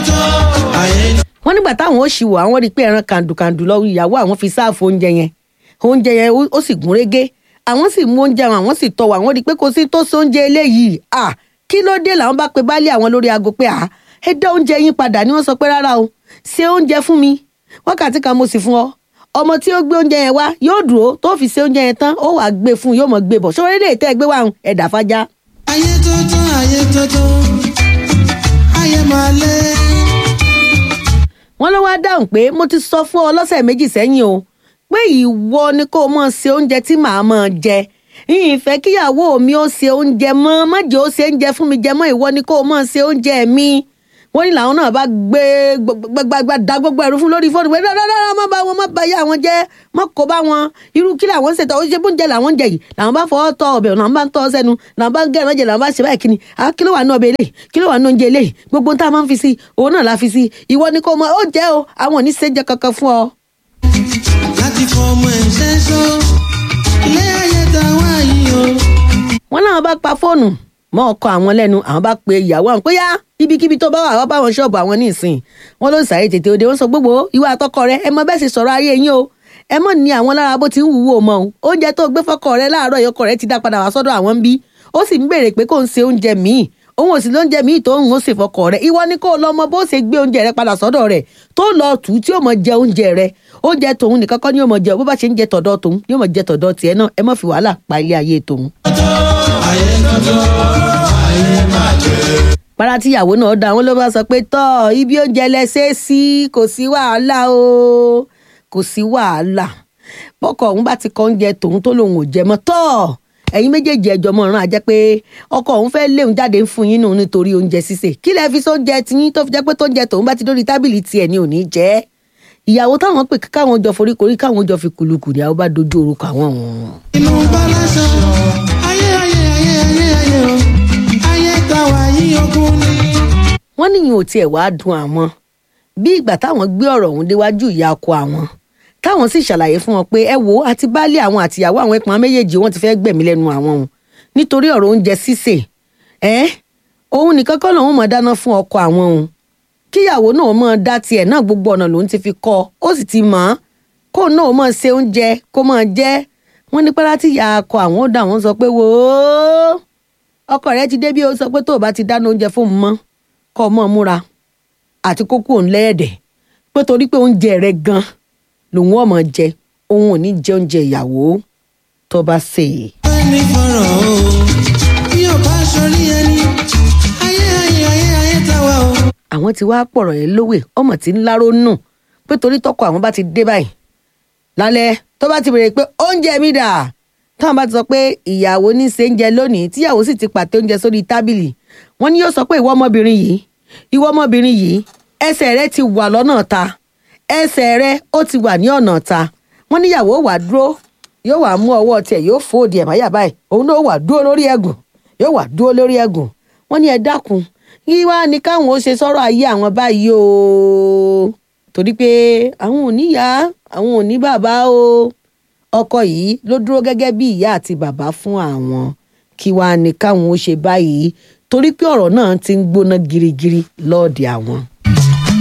tótó ayé wọ́n nígbà táwọn ó ṣìwò àwọn rí i pé ẹran kàndùkàndù lọ ìyàwó àwọn fi sáàfù oúnjẹ yẹn oúnjẹ yẹn ó- ó sì gún régé àwọn sì mú oúnjẹ àwọn àwọn sì tọwọ́ àwọn rí i pé kò sí tó sí oúnjẹ eléyìí à kí ló dé làwọn bá pe baálé àwọn lórí aago pé à ẹ dá oúnjẹ yín padà ni wọ́n sọ pé rárá o ṣe oúnjẹ fún mi wákàtí kan mo sì fún ọ ọmọ tí ó gbé oúnjẹ yẹn wá yóò dúró tó fi ṣe oúnjẹ yẹn tán ó wàá gbé fún un yóò mọ̀ gbé bọ̀ ṣé orílẹ̀ èdè ẹ gbé wá ẹ̀dà fájá ayé tótó ayé tótó ayé máa lé. wọ́n ló wá dáhùn pé mo ti sọ fún ọ lọ́sẹ̀ méjì sẹ́yìn o pé ìwọ ni kó o mọ̀ ṣe oúnjẹ tí màá mọ̀ jẹ yìnyín fẹ́ kíyàwó mi ó ṣe oúnjẹ mọ́ má jẹ́ ó ṣe oúnjẹ fún mi jẹ mọ́ ìwọ ni kó o mọ̀ ṣe oúnjẹ mi wọ́n ní làwọn náà bá gbé gbàgbàgbà dá gbogbo ẹ̀rú fún lórí fóònù pé dáadáa má bá wọn má bá yá wọn jẹ́ má kó bá wọn irú kí làwọn ń ṣètò ó ṣe bóúnjẹ làwọn ń jẹ yìí làwọn bá fọwọ́ tọ ọbẹ̀ làwọn bá ń tọ́ sẹ́nu làwọn bá ń gẹ̀rán jẹ làwọn bá ṣe báyìí kíni à kí ló wà ní ọbẹ̀ eléyìí kí ló wà ní oúnjẹ eléyìí gbogbo ohun tá a máa ń fi sí òun náà la fi sí ìwọ ni kò mọ ó jẹ́ o àwọn ò ní ṣe jẹ kankan fún ọ. láti fọmọ ẹ̀ṣẹ́ sọ ilé ayé tá a wá yìí o. wọn náà bá pa fóònù mọ ọkọ àwọn lẹ́nu àwọn bá pe ìyàwó àwọn pé yá ibikíbi tó bá wà wá bá wọn ṣọ́ọ̀bù àwọn nísìn wọn ló sáré tètè òde wọn sọ gbogbo ìwà àtọkọ rẹ ẹ mọ bẹ́ẹ̀ sì sọ̀rọ̀ ayé yín o ẹ mọ ní àwọn lára bó ti ń wúwo mọ o oúnjẹ tó gbé fọkọ rẹ láàárọ̀ ìyọkọ rẹ ti dá padà wá sọ́dọ̀ àwọn ń bí ó sì ń béèrè pé kò ń ṣe oúnjẹ míì òun ò sì lóúnjẹ míì tó ń ṣe fọkọ rẹ ìwọ ni kó lọ mọ bó ṣe gbé oúnjẹ rẹ padà sọ́dọ̀ rẹ tó lọ tù ú tí ó mọ jẹ oúnjẹ rẹ oúnjẹ tòun nìkan kọ́ ni ó mọ jẹ bó bá ṣe ń jẹ tọ̀dọ̀ tòun ni ó mọ jẹ tọ̀dọ̀ tiẹ̀ náà ẹ má fi wàhálà pa ilé ayé tòun. para tíyàwó náà dá wọn ló bá sọ pé tọ ibi oúnjẹ lẹsẹ sí kò sí wàhálà o kò sí wàhálà bọkọ òun bá ti kọ oúnjẹ tòun tó lòun ò jẹ mọ́ tọ ẹ̀yin méjèèjì ẹjọ mọ ọràn àjẹ pé ọkọ òun fẹ́ẹ́ léun jáde ń fún yín nù nítorí oúnjẹ sísè kí lẹ fi sóúnjẹ tiyín tó fi jẹ́ pé tóúnjẹ tòun bá ti dórí tábìlì tiẹ̀ ni ò ní jẹ ìyàwó táwọn pè káwọn jọ foríkorí káwọn jọ fi kùlùkù ní àwọn bá dojú orúkọ àwọn wọn. inú balasa ayé ayé ayé ayé ayé o ayé tá a wá yìí ogún ni. wọ́n níyìn ò tiẹ̀ wáá dùn àwọn bí ìgbà táwọn gbé ọ̀rọ̀ ọ̀hún déwájú ìyá ọkọ àwọn táwọn sì ṣàlàyé fún wọn pé ẹ wo àti baálé àwọn àtìyàwó àwọn ẹpọn méjèèjì wọn ti fẹ́ gbẹ̀mí lẹ́nu àwọn òun nítorí ọ̀rọ̀ oúnjẹ sísè ẹ́ òun nìkan kọ́ lòun mọ̀ dáná fún ọkọ àwọn òun kíyàwó náà mọ̀ dá tiẹ̀ náà gbogbo ọ̀nà lòun ti fi kọ́ ó sì ti mọ̀ ọ́n kó náà mọ̀ ṣe oúnjẹ kó mọ̀ jẹ́ wọ́n ní pẹ́lá tí ìyá ọkọ àwọn ó dà wọ́n sọ pé wò ó ọkọ rẹ ti dé bí ó sọ pé tó o bá ti dáná oúnjẹ fóun mọ́ kọ́ ọ mọ́ múra àti kókó òun lẹ́ẹ̀dẹ̀ pé torí pé oúnjẹ rẹ gan lòun ọmọ jẹ òun ò ní jẹ oúnjẹ ìyàwó tó bá sè é. ẹni fọ̀rọ̀ o bí o bá sọrí ẹni ayé ayé ayé ayé tá a wá o. àwọn tí wàá pọ̀rọ̀ yẹn lówè ọmọ tí ń láró nù pé torí tọkọ àwọn bá ti dé báyìí lálẹ́ tó bá ti béèrè pé oúnjẹ mi dà táwọn bá ti sọ pé ìyàwó ní í ṣe oúnjẹ lónìí tíyàwó sì ti pàtẹ oúnjẹ sórí tábìlì wọn ni yóò sọ pé ìwọ ọmọbìnrin yìí ìwọ ọmọbìnrin yìí ẹsẹ̀ rẹ ti wà lọ́nà ta ẹsẹ̀ rẹ ó ti wà ní ọ̀nà ta wọn níyàwó wà dúró yóò wà mú ọwọ́ tiẹ̀ yóò fòdì ẹ̀ máyà báyìí òun náà wà dúró lórí ẹ̀gùn yóò wà dúró lórí ẹ̀gùn wọn ní ẹ dákun kí wá ní káwọn ó ṣe sọ̀rọ̀ ayé àwọn báyìí o torí pé àwọn ò níyà àwọn ò ní bàbá o ọkọ yìí ló dúró gẹ́gẹ́ bí ìyá àti bàbá fún àwọn kí wá ní káwọn ó ṣe báyìí torí pé ọ̀rọ̀ náà ti ń gbóná girigiri lọ́ọ̀dẹ̀ àwọn.